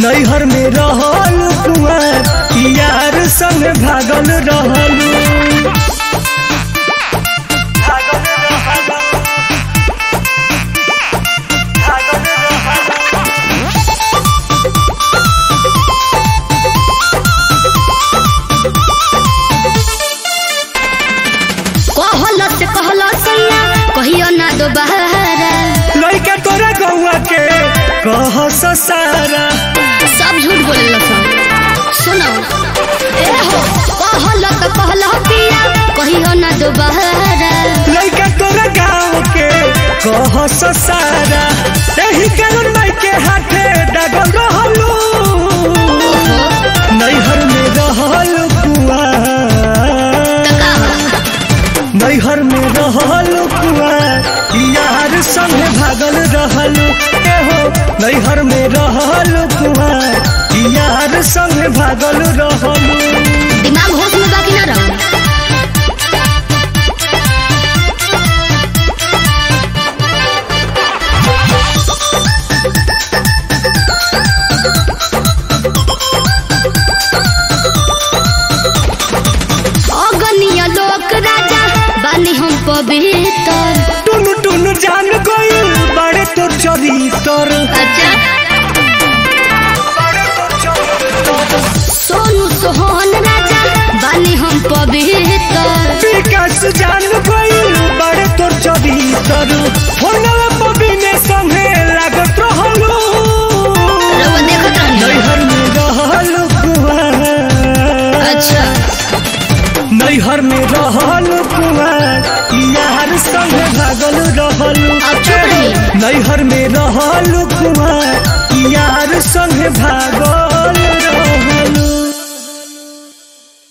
नैहर में रहल कुआर यार संग भागल रहलू कहल से कहल सैया कहियो ना दोबारा लड़का तोरा गौआ के कह सारा सब झूठ बोले सब सुनो ए हो कहल तो कहल पिया कहियो ना दोबारा लड़का तोरा गाँव के कह सारा यही कारण माई के हाथे डगल रहलू नैहर में रहल कुआर नैहर में रहल कुआर यार संग भागल रहल एहो नैहर में रहल कुआर यार संग भागल रहल दिमाग होश में बाकी ना रहो अगनिया लोक राजा बानी हम पवित्र टुनु टुनु जान गइल बड़े तोर चरितर अच्छा सोनू सोहन राजा बानी हम पवित्र विकास जान गइल बड़े तोर चरितर फोनवा पबिने संगे लागत रहलू रउआ देखत रहनी नैहर में रहल कुआर अच्छा नैहर में रहल कुआर यार संग भागल रहल अब चुप रही नैहर में रहल कुआर यार संग भागल रहल